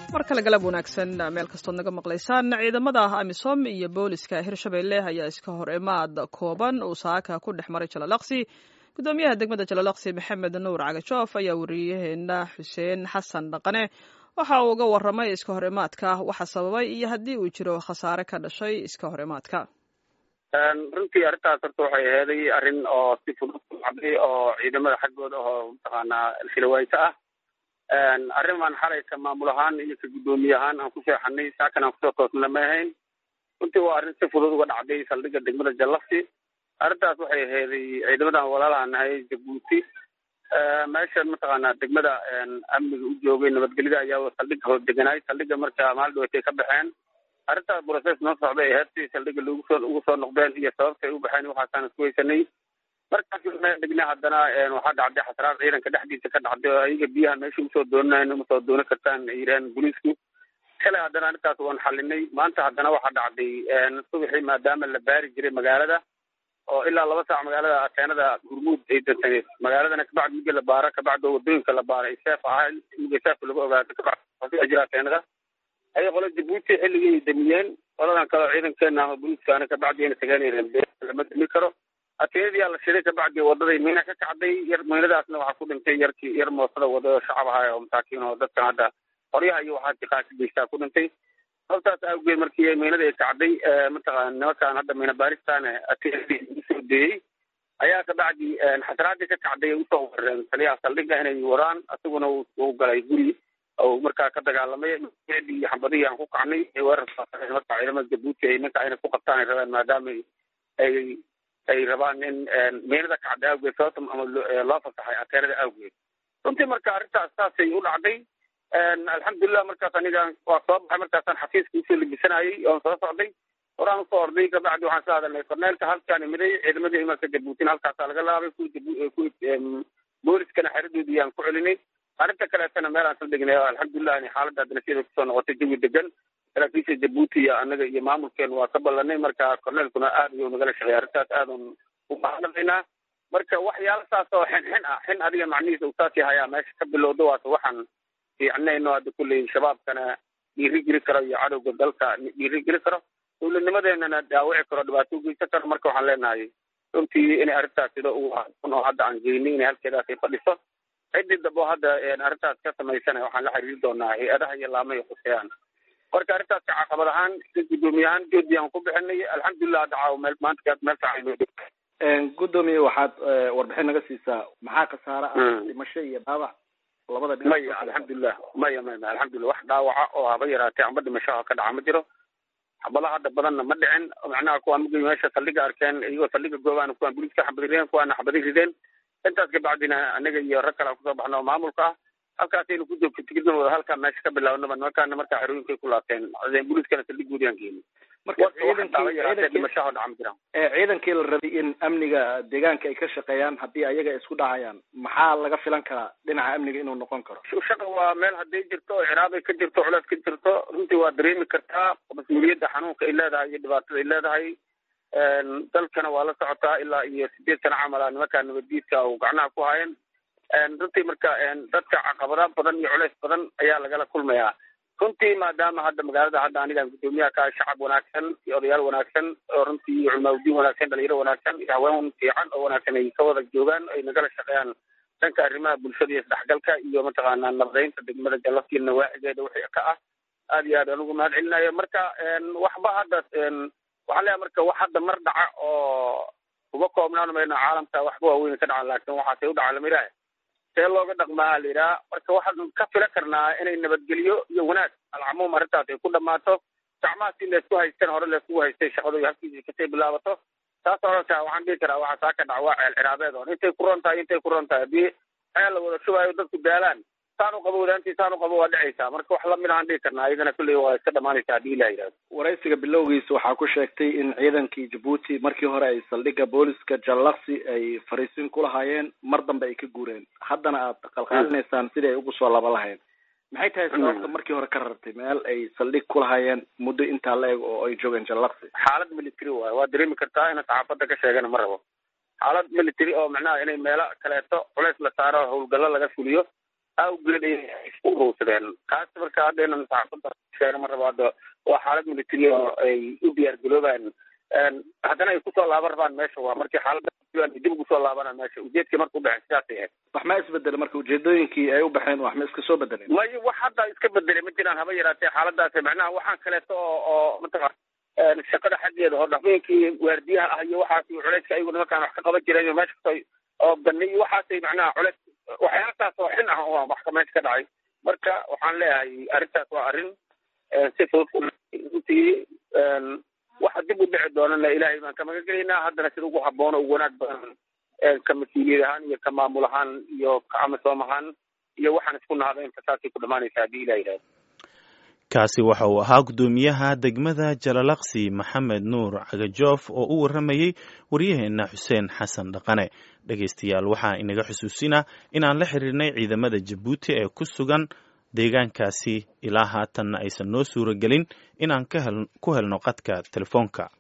mar kale galab wanaagsan meel kastood naga maqlaysaan ciidamada amisom iyo booliska hirshabelle ayaa iska hor imaad kooban uu saaka ku dhex maray jalalaqsi gudoomiyaha degmada jalalaqsi maxamed nuur cagajoof ayaa wariyaheena xuseen xasan dhaqane waxa uu uga waramay iska hor imaadka waxa sababay iyo haddii uu jiro khasaare ka dhashay iska hor imaadka runtii arrintaas horta waxay aheeday arrin oo si fudud u dhacday oo ciidamada xaggooda oo mataqaanaa filawayto ah arrin baan xalaysa maamul ahaan iyo ka guddoomiye ahaan aan ku seexanay saakan aan kusoo toosna ma ahayn runtii waa arrin si fudud uga dhacday saldhigga degmada jallafsi arrintaas waxay aheeday ciidamadan walaalaha nahay jabuuti meeshan mataqaanaa degmada amniga u joogay nabadgelyada ayaa saldhigga hoos deganaay saldhigga marka maalin dhawatay ka baxeen arrintaas process noo socday aheyd si saldhigga lagu soo ugu soo noqdeen iyo sababtay u baxeen waxaasaan isku weysanay markaas meel degna haddana waxaa dhacday xasraad ciidanka dhexdiisa ka dhacday oo ayaga biyaha meesha usoo doonanayn uma soo doonan kartaan ay yidhaheen booliisku shalay haddana arrintaas waan xalinay maanta haddana waxaa dhacday subaxii maadaama la baari jiray magaalada oo ilaa laba saac magaalada ateenada hurmuud ay dansaneed magaaladana kabacdi migi la baaro kabacdi wadooyinka la baaro ay seef ahaa migi seefka lagu ogaato kabacdi jira ateenada ayay qola jabuuti xilligii damiyeen qoladan kaleo ciidankeena ama booliiskaana kabacdiina tagaanayeen lama dami karo ateenadiyaa la shiday kabacdi wadaday miina ka kacday yar miinadaasna waxaa ku dhintay yarkii yar moosada wadada shacab ahaa oo masaakiin oo dadkan hadda qoryaha iyo waxaa tiqaasi geystaa ku dhintay sababtaas awgeed markii miinada ay kacday mataqaana nimankaan hadda miina baaristaana ateenadii usoo deeyey ayaa kabacdi xasraadii ka kacday ay usoo wareen taliyaha saldhigga inay waraan isaguna uu galay guri oo markaa ka dagaalamay iyo xambadihii aan ku kacnay weerar marka ciidamada jabuuti ay ninka inay ku qabtaan ay rabaan maadaama ay ay rabaan in miinada kacda awgeed sababta ama loo fasaxay ateenada awgeed runtii marka arrintaas saasay u dhacday alxamdulilah markaas aniga waa soo baxay markaasaan xafiiska usoo lebisanayay oon soo socday horaan usoo orday kabacdi waxaan soo hadalnay korneelka halkaan imiday ciidamadii imarka jabuutina halkaasaa laga laabay kuwi booliskana xeradoodii aan ku celinay arrinta kaleetana meel aan sal degnay alxamdulilah xaaladda haddana sida kusoo noqotay jawi degan saraakiisha jabuuti iyo annaga iyo maamulkeenu waa ka ballanay marka korneelkuna aad ayuu nagala shaqeey arrintaas aadan u mahadnaqaynaa marka waxyaala saas oo xin xin ah xin adiga macnihiisa uu saas yahayaa meesha ka bilowda waata waxaan fiicnayno hadda kulley shabaabkana dhiiri geli karo iyo cadowga dalka dhiiri geli karo dowladnimadeenana dhaawici karo dhibaato ugeysan karo marka waxaan leenahay runtii inay arrintaas sida uu oo hadda aan geynay inay halkeedaas ay fadhiso ciddii dambe oo hadda arrintaas ka samaysana waxaan la xiriiri doonaa hay-adaha iyo laamahay khuseeyaan marka arrintaas caqabad ahaan si guddoomiye ahaan joodi aan ku bixinay alxamdulilah hadda caawa meel maanta meel fiican guddoomiye waxaad warbixin naga siisaa maxaa khasaare ah dhimasho iyo dhaawac labada dhinac maya alxamdulilah maya maya alxamdulilah wax dhaawaca oo haba yaraatee amba dhimashaha ka dhaca ma jiro xabada hadda badanna ma dhicin macnaha kuwaan mugay meesha saldhiga arkeen iyagoo saldhiga goobaana kuwaan booliiska xabadi rideen kuwaana xabadi rideen intaas kabacdina anaga iyo rag kale aan kusoo baxno oo maamulka ah halkaasaynu ku joogto tigidna wada halkaa meesha ka bilaabnaba nimankaana markaa xerooyinkay ku laabteen booliiskana saldhigoodii aan geeni marka dhimashaha dhaca ma jiraan ciidankii la rabay in amniga deegaanka ay ka shaqeeyaan haddii ayaga isku dhacayaan maxaa laga filan karaa dhinaca amniga inuu noqon karo shaqa waa meel hadday jirto oo ciraabay ka jirto culeys ka jirto runtii waa dareemi kartaa mas-uuliyadda xanuunka ay leedahay iyo dhibaatada ay leedahay dalkana waa la socotaa ilaa iyo sideed sana camala nimankaa nabaddiidka oo gacnaha ku haayeen runtii marka dadka caqabada badan iyo culeys badan ayaa lagala kulmayaa runtii maadaama hadda magaalada hadda anigaan guddoomiyaha ka shacab wanaagsan iyo odayaal wanaagsan oo runtii iyo culmaawdiin wanaagsan dhalinyaro wanaagsan iyo haween fiican oo wanaagsan ay ka wada joogaan ay nagala shaqeeyaan dhanka arrimaha bulshada iyo isdhexgalka iyo mataqaanaa nabadaynta degmada jallafkiina nawaacigeeda wixii ka ah aad iyo aad aan ugu mahad celinayo marka waxba hadda waxaa leeyahay marka wax hadda mar dhaca oo kuma koobnaan mayno caalamka waxba waaweyn ka dhacan laakiin waxaasay u dhaca lamidhaah see looga dhaqmaa la yidhaha marka waxaan ka filan karnaa inay nabadgelyo iyo wanaag alcamuum arrintaas ay ku dhammaato gacmaha si laysku haystan hore layskugu haystay shaqadu iyo halkiisii kasay bilaabato taas orankaa waxaan dhihi karaa waxaa saa ka dhaca waa ceel ciraabeed on intay ku ron tahay intay ku ron tahay haddii ceel la wada shubaayo dadku daalaan saan u qabo wadaantii saan u qabo waa dhacaysaa marka wax lamid ahaan dhihi karnaa iyadana kulley waa iska dhamaanaysaa haddii ilah yidhahdo waraysiga bilowgiisa waxaa ku sheegtay in ciidankii jabuuti markii hore ay saldhigga booliska jallaqsi ay fariisin ku lahaayeen mar dambe ay ka guureen haddana aad qalqaalinaysaan sidii ay ugu soo laba lahayn maxay tahay sababta markii hore ka rartay meel ay saldhig ku lahaayeen muddo intaa la eg oo ay joogeen jallaqsi xaalad military waayo waa dareemi kartaa ina saxaafadda ka sheegana ma rabo xaalad military oo macnaha inay meelo kaleeto culays la saaro howlgallo laga fuliyo awgeed ay isku urursadeen taas marka haddaynan saxaafadda sheega ma rabo hadda waa xaalad military oo ay u diyaar garoobaan haddana ay kusoo laaban rabaan meesha waa markii xaaladda dib ugu soo laabanaan meesha ujeedkii marka udhexey sidaasay ahayd wax ma isbedelay marka ujeedooyinkii ay u baxeen wax ma iska soo bedeleen may wax hadda iska bedelay ma jiraan haba yaraatee xaaladaas macnaha waxaan kaleeto oo oo mataqa shaqada xaggeeda oo dhaqmooyinkii waardiyaha ah iyo waxaas iyo culeyska ayagu nimankaan wax ka qaban jireen iyo meesha kastoo oo bani iyo waxaasay macnaha culeys waxyaalasaas oo xin ah oo wax ka meesha ka dhacay marka waxaan leeyahay arrintaas waa arrin si fudud runtii waxa dib u dhici doonana ilaahay baan ka magangelaynaa haddana sida ugu haboono ugu wanaag badan ka mas-uuliyad ahaan iyo ka maamul ahaan iyo ka amasoom ahaan iyo waxaan isku nahda inta saasay ku dhamaanaysa haddii ilah yidhahdo kaasi waxa uu ahaa guddoomiyaha degmada jalalaqsi maxamed nuur cagajoof oo u warramayey waryaheena xuseen xasan dhaqane dhegaystayaal waxaa inaga xusuusinaa inaan la xiriirnay ciidamada jabuuti ee ku sugan deegaankaasi ilaa haatanna aysan noo suura gelin inaan ku helno qadka telefoonka